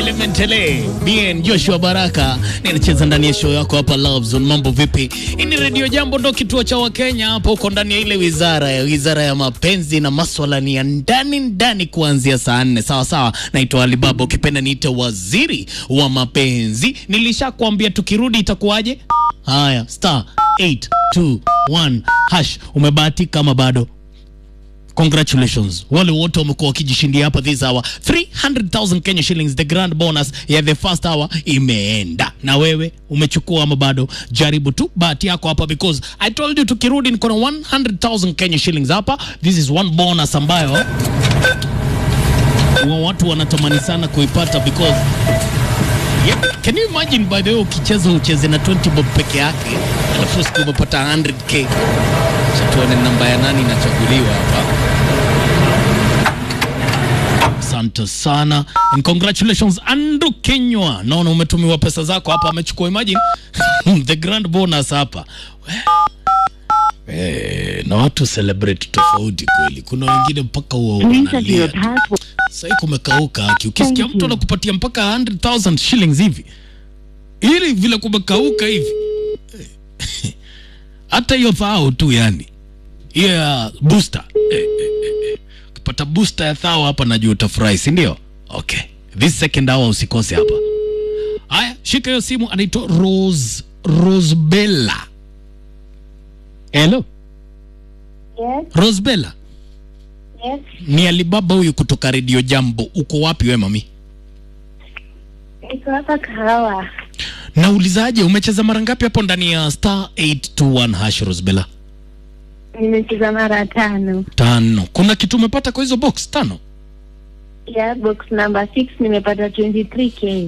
Elementele bien Joshua Baraka ninacheza ndani ya show yako hapa Love Zone. Mambo vipi? Hii ni Radio Jambo, ndo kituo cha Wakenya hapo, uko ndani ya ile wizara ya wizara ya mapenzi na maswala ni ya ndani ndani, kuanzia saa nne sawa sawa. Naitwa Alibaba, ukipenda niite waziri wa mapenzi. Nilishakwambia tukirudi itakuwaje? Haya, star 821 hash. Umebahatika ama bado? Congratulations wale wote wamekuwa wakijishindia hapa this hour 300,000 Kenya shillings the grand bonus ya the first hour imeenda na wewe umechukua ama bado jaribu tu bahati yako hapa because I told you tukirudi niko na 100,000 Kenya shillings hapa this is one bonus ambayo wa watu wanatamani sana kuipata because Yep. Can you imagine by the way ukicheza ucheze na 20 bob peke yake alafu siku umepata 100k Acha tuone namba ya nani inachaguliwa hapa. Asante sana and congratulations Andrew Kenywa, naona umetumiwa pesa zako hapa, amechukua imagine the grand bonus hapa Eh, na watu celebrate tofauti kweli. Kuna wengine mpaka huwa wanalia tu. Sasa kumekauka haki. Ukisikia mtu anakupatia mpaka 100,000 shillings hivi, ili vile kumekauka hivi eh, hata hiyo thao tu yani hiyo ya booster eh, eh, eh, eh. ukipata booster ya thao hapa najua utafurahi si ndio okay this second hour usikose hapa haya shika hiyo simu anaitwa rose rosbella hello Yes, rosbella yes. ni alibaba huyu kutoka redio jambo uko wapi we mami Niko hapa kahawa. naulizaje umecheza mara ngapi hapo ndani ya star 821 hash rosbella Nimecheza mara tano. tano kuna kitu umepata kwa hizo box tano Ya box number 6 nimepata 23k.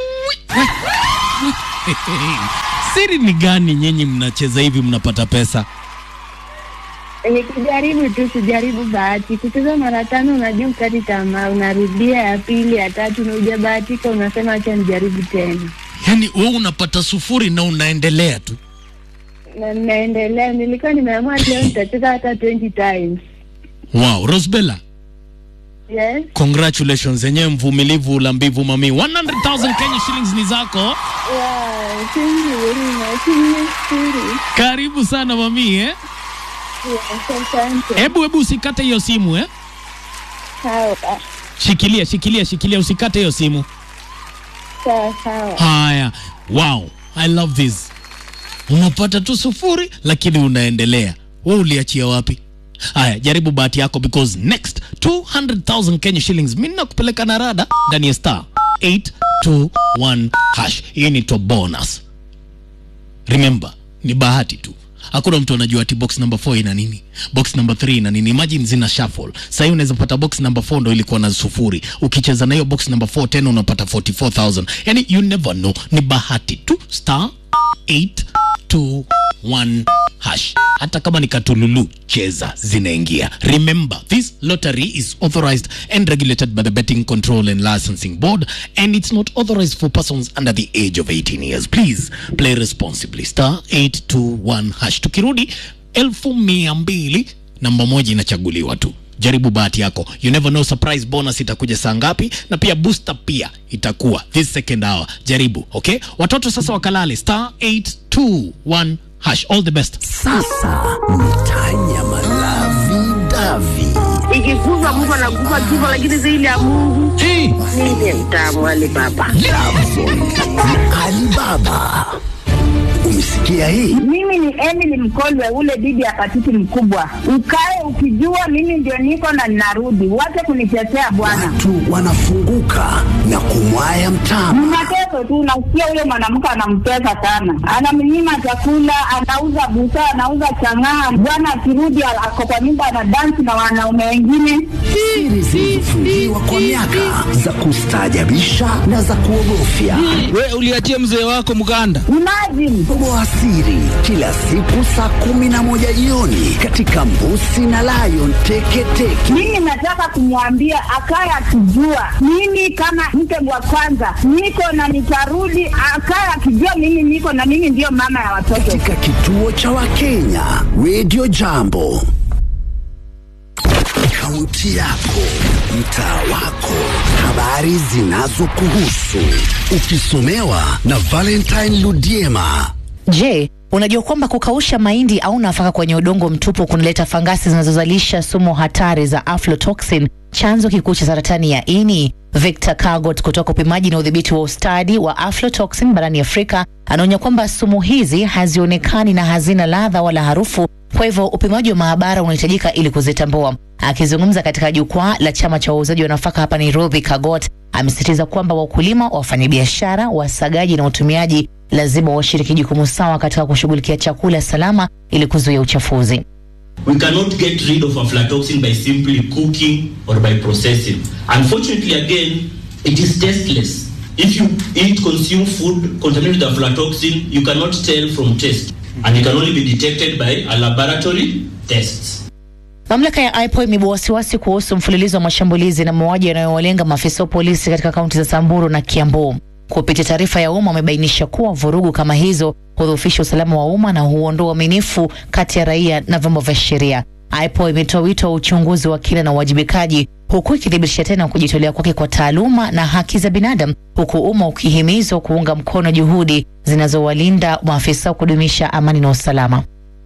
siri ni gani nyinyi mnacheza hivi mnapata pesa Nikijaribu tu kujaribu bahati. Kucheza mara tano unajua ukati tamaa, unarudia ya pili, ya tatu na hujabahatika unasema acha nijaribu tena. yaani we unapata sufuri na unaendelea tu Na ninaendelea, nilikuwa nimeamua leo nitacheza hata 20 times. wow rosbella Yes. congratulations yenyewe mvumilivu la mbivu mami 100000 kenya shillings ni zako Wow, thank you very much. Nimeshukuru. karibu sana mami eh? Yes, asante. hebu hebu usikate hiyo simu eh? Sawa. shikilia shikilia shikilia usikate hiyo simu Sawa, sawa. haya wow i love this unapata tu sufuri lakini unaendelea we uliachia wapi haya jaribu bahati yako because next 200000 kenya shillings mi nakupeleka na rada ndani ya star 821 hash hii ni to bonus remember ni bahati tu hakuna mtu anajua ati box number 4 ina nini box number 3 ina nini imagine zina shuffle sasa hivi unaweza pata box number 4 ndo ilikuwa na sufuri ukicheza na hiyo box number 4 tena unapata 44000 yani you never know ni bahati tu star 821 hash hata kama ni katululu cheza zinaingia remember this lottery is authorized and regulated by the betting control and licensing board and it's not authorized for persons under the age of 18 years please play responsibly star 821 hash tukirudi elfu mia mbili namba moja inachaguliwa tu jaribu bahati yako you never know surprise bonus itakuja saa ngapi na pia booster pia itakuwa this second hour jaribu okay watoto sasa wakalale star 821 hash all the best Sasa mtanya malavi davi ikikuza Mungu anakufa kifo, lakini zaidi ya Mungu hey. ndiye mtamu wale baba. na Alibaba. Umesikia hii? Mimi ni Emily Mkolwe, ule bibi ya patiti mkubwa. Ukae ukijua mimi ndio niko na ninarudi, wache kunitetea bwana. Watu wanafunguka na kumwaya mtama. Mnateso tu, nasikia huyo mwanamke anamtesa sana, anamnyima chakula, anauza busaa, anauza chang'aa. Bwana akirudi ako kwa nyumba anadansi na wanaume wengine. Siri zilizofungiwa kwa miaka za kustaajabisha na za kuogofya. we uliachia mzee wako mganda Imagine Toboa siri kila siku saa kumi na moja jioni katika Mbusi na Lion Teketeke. mimi nataka kumwambia akaye akijua mimi kama mke wa kwanza niko na nitarudi, akaye akijua mimi niko na mimi ndiyo mama ya watoto. katika kituo cha Wakenya Radio Jambo. Kaunti yako, mtaa wako, habari zinazokuhusu, ukisomewa na Valentine Ludiema. Je, unajua kwamba kukausha mahindi au nafaka kwenye udongo mtupu kunaleta fangasi zinazozalisha sumu hatari za aflatoxin, chanzo kikuu cha saratani ya ini? Victor Kagot kutoka upimaji na udhibiti wa ustadi wa aflatoxin barani Afrika anaonya kwamba sumu hizi hazionekani na hazina ladha wala harufu, kwa hivyo upimaji wa maabara unahitajika ili kuzitambua. Akizungumza katika jukwaa la chama cha wauzaji wa nafaka hapa Nairobi, Kagot amesisitiza kwamba wakulima, wafanyabiashara, wasagaji na watumiaji lazima washiriki jukumu sawa katika kushughulikia chakula salama ili kuzuia uchafuzi. We cannot get rid of aflatoxin by simply cooking or by processing. Unfortunately, again, it is tasteless. If you eat, consume food contaminated with aflatoxin, you cannot tell from taste, and it can only be detected by a laboratory tests. Mamlaka ya IPOA imebua wasiwasi kuhusu mfululizo wa mashambulizi na mauaji yanayowalenga maafisa wa polisi katika kaunti za Samburu na Kiambu. Kupitia taarifa ya umma, wamebainisha kuwa vurugu kama hizo hudhoofisha usalama wa umma na huondoa uaminifu kati ya raia na vyombo vya sheria. IPOA imetoa wito wa uchunguzi wa kina na uwajibikaji, huku ikithibitisha tena kujitolea kwake kwa taaluma na haki za binadamu, huku umma ukihimizwa kuunga mkono juhudi zinazowalinda maafisa wa kudumisha amani na usalama.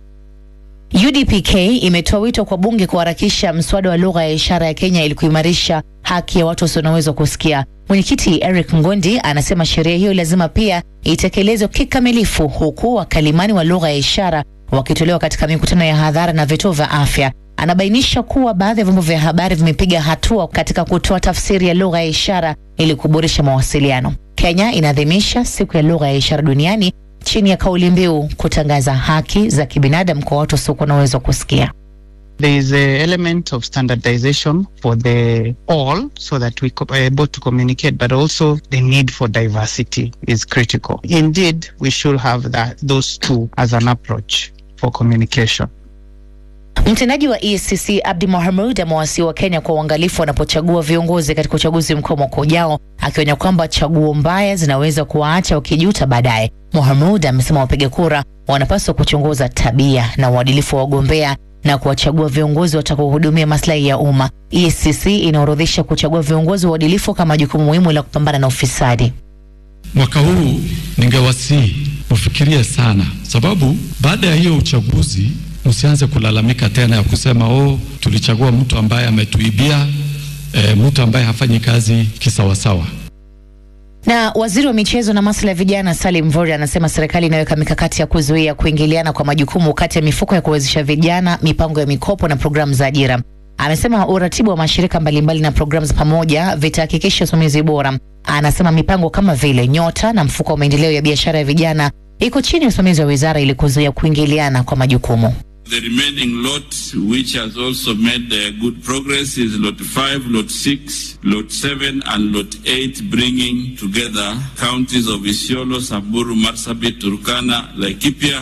UDPK imetoa wito kwa bunge kuharakisha mswada wa lugha ya ishara ya Kenya ili kuimarisha haki ya watu wasio na uwezo wa kusikia. Mwenyekiti Eric Ngondi anasema sheria hiyo lazima pia itekelezwe kikamilifu, huku wakalimani wa lugha ya ishara wakitolewa katika mikutano ya hadhara na vituo vya afya. Anabainisha kuwa baadhi ya vyombo vya habari vimepiga hatua katika kutoa tafsiri ya lugha ya ishara ili kuboresha mawasiliano. Kenya inaadhimisha siku ya lugha ya ishara duniani chini ya kauli mbiu kutangaza haki za kibinadamu kwa watu wasiokuwa na uwezo wa kusikia. There is a element of standardization for the all so that we co- are able to communicate, but also the need for diversity is critical. Indeed, we should have that those two as an approach for communication. Mtendaji wa EACC Abdi Mohamud amewasihi wa Kenya kwa uangalifu wanapochagua viongozi katika uchaguzi mkuu mwaka ujao, akionya kwamba chaguo mbaya zinaweza kuwaacha wakijuta baadaye. Mohamud amesema wapiga kura wanapaswa kuchunguza tabia na uadilifu wa wagombea na kuwachagua viongozi watakaohudumia maslahi ya umma. EACC inaorodhesha kuchagua viongozi waadilifu kama jukumu muhimu la kupambana na ufisadi. Mwaka huu ningewasihi mufikirie sana, sababu baada ya hiyo uchaguzi msianze kulalamika tena ya kusema oh, tulichagua mtu ambaye ametuibia, e, mtu ambaye hafanyi kazi kisawasawa. Na waziri wa michezo na masuala ya vijana Salim Mvurya anasema serikali inaweka mikakati ya kuzuia kuingiliana kwa majukumu kati ya mifuko ya kuwezesha vijana, mipango ya mikopo na programu za ajira. Amesema uratibu wa mashirika mbalimbali na programu za pamoja vitahakikisha usimamizi bora. Anasema mipango kama vile Nyota na mfuko wa maendeleo ya biashara ya vijana iko chini ya usimamizi wa wizara ili kuzuia kuingiliana kwa majukumu. The remaining lot, which has also made uh, good progress, is lot 5, lot 6, lot 7, and lot 8, bringing together counties of Isiolo, Samburu, Marsabit, Turkana, Laikipia.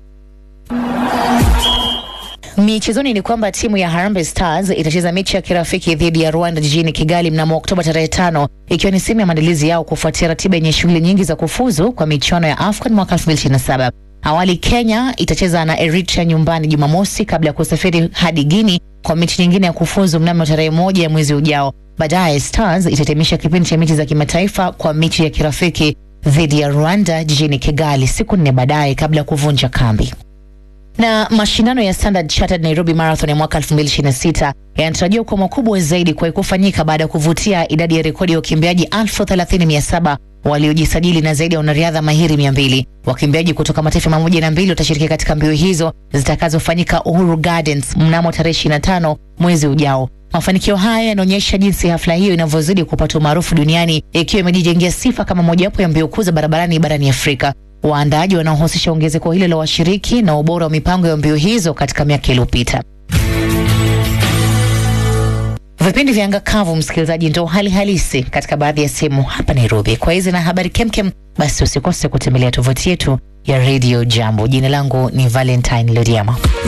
Michezoni ni kwamba timu ya Harambee Stars itacheza mechi ya kirafiki dhidi ya Rwanda jijini Kigali mnamo Oktoba tarehe tano, ikiwa ni sehemu ya maandalizi yao kufuatia ratiba yenye shughuli nyingi za kufuzu kwa michuano ya AFCON mwaka 2027. Awali Kenya itacheza na Eritrea nyumbani Jumamosi kabla ya kusafiri hadi Guinea kwa mechi nyingine ya kufuzu mnamo tarehe moja ya mwezi ujao. Baadaye Stars itahitimisha kipindi cha mechi za kimataifa kwa mechi ya kirafiki dhidi ya Rwanda jijini Kigali siku nne baadaye kabla ya kuvunja kambi na mashindano ya Standard Chartered Nairobi Marathon ya mwaka 2026 yanatarajiwa kuwa makubwa zaidi kuwahi kufanyika baada ya kuvutia idadi ya rekodi ya wakimbiaji 30,700 waliojisajili na zaidi ya wanariadha mahiri 200. Wakimbiaji kutoka mataifa mamoja na mbili watashiriki katika mbio hizo zitakazofanyika Uhuru Gardens mnamo tarehe 25 mwezi ujao. Mafanikio haya yanaonyesha jinsi hafla hiyo inavyozidi kupata umaarufu duniani ikiwa imejijengea sifa kama mojawapo ya mbio kuu za barabarani barani Afrika. Waandaaji wanaohusisha ongezeko hilo la washiriki na ubora wa mipango ya mbio hizo katika miaka iliyopita. Vipindi vya anga kavu, msikilizaji, ndo hali halisi katika baadhi ya sehemu hapa Nairobi. Kwa hizi na habari kemkem, basi usikose kutembelea tovuti yetu ya Radio Jambo. Jina langu ni Valentine Lodiama.